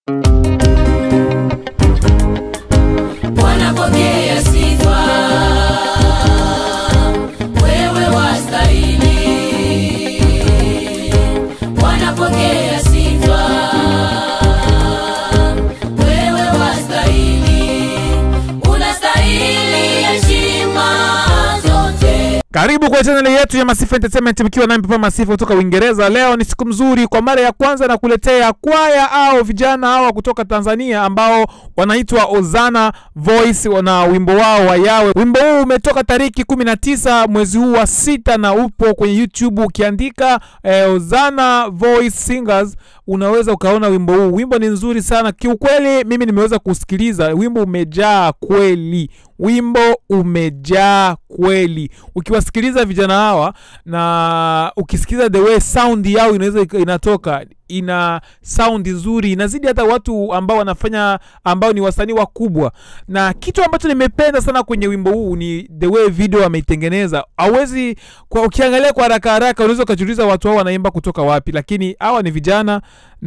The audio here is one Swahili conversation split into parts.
Bwana pokea sifa, wewe wastahili. Bwana pokea sifa, wewe wastahili. Unastahili heshima zote. Karibu kwa chaneli yetu ya Masifa Entertainment mkiwa nami Papa Masifa kutoka Uingereza. Leo ni siku mzuri, kwa mara ya kwanza na kuletea kwaya au vijana hawa kutoka Tanzania ambao wanaitwa Ozana Voice na wimbo wao wa Yawe. Wimbo huu umetoka tariki 19 mwezi huu wa sita na upo kwenye YouTube. Ukiandika eh, Ozana Voice Singers unaweza ukaona wimbo huu. Wimbo ni nzuri sana kiukweli, mimi nimeweza kusikiliza wimbo, umejaa kweli wimbo umejaa kweli. Ukiwasikiliza vijana hawa na ukisikiliza the way sound yao inaweza ika- inatoka ina sound nzuri, inazidi hata watu ambao wanafanya ambao ni wasanii wakubwa. Na kitu ambacho nimependa sana kwenye wimbo huu ni the way video ameitengeneza. Hauwezi kwa ukiangalia kwa haraka haraka unaweza ukajiuliza watu hao wanaimba kutoka wapi, lakini hawa ni vijana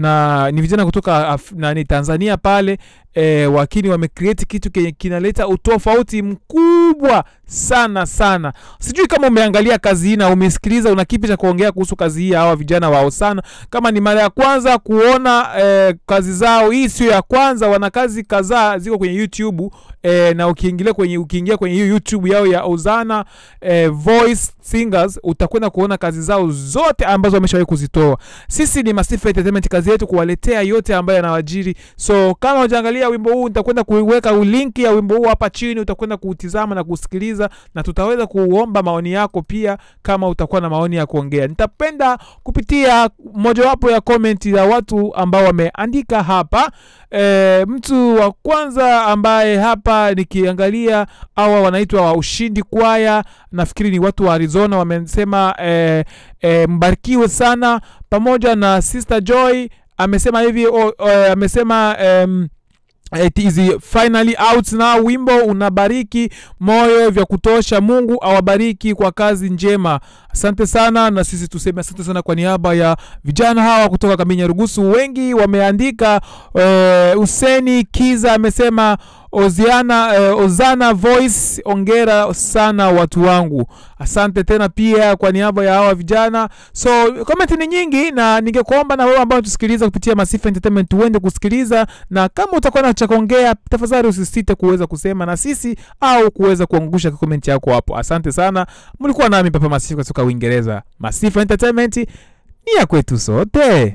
na ni vijana kutoka Af nani Tanzania pale e, wakini wamecreate kitu kenye kinaleta utofauti mkubwa sana sana. Sijui kama umeangalia kazi hii na umesikiliza, una kipi cha kuongea kuhusu kazi hii ya hawa vijana wao sana. Kama ni mara ya kwanza kuona e, kazi zao, hii sio ya kwanza, wana kazi kadhaa ziko kwenye YouTube e, na ukiingilia kwenye ukiingia kwenye hiyo YouTube yao ya Ozana e, Voice Singers utakwenda kuona kazi zao zote ambazo wameshawahi kuzitoa. Sisi ni Masifa Entertainment, kazi yetu kuwaletea yote ambayo yanawajiri. So kama hujaangalia wimbo huu, nitakwenda kuiweka link ya wimbo huu hapa chini, utakwenda kuutizama na kusikiliza, na tutaweza kuomba maoni yako pia, kama utakuwa na maoni ya kuongea. Nitapenda kupitia mojawapo ya comment ya watu ambao wameandika hapa. E, mtu wa kwanza ambaye hapa nikiangalia hawa wanaitwa wa Ushindi Kwaya, nafikiri ni watu wa Arizona, wamesema e, e, mbarikiwe sana, pamoja na Sister Joy amesema hivi o, o, amesema em, It is finally out now. Wimbo unabariki moyo vya kutosha. Mungu awabariki kwa kazi njema. Asante sana, na sisi tuseme asante sana kwa niaba ya vijana hawa kutoka Kaminya Rugusu. Wengi wameandika. Eh, Huseni Kiza amesema Oziana, eh, Ozana Voice, ongera sana watu wangu. Asante tena pia kwa niaba ya hawa vijana. So comment ni nyingi, na ningekuomba na wewe ambao tusikiliza kupitia Masifa Entertainment uende kusikiliza, na kama utakuwa na cha kuongea, tafadhali usisite kuweza kusema na sisi au kuweza kuangusha comment yako hapo. Asante sana, mlikuwa nami Papa Masifa kutoka Uingereza. Masifa Entertainment ni ya kwetu sote.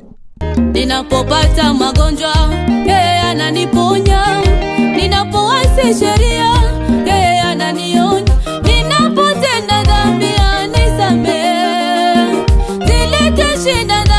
Ninapopata magonjwa yeye ananiponya, ninapowasi sheria yeye ananionya, ninapotenda dhambi anisamehe, zilete shida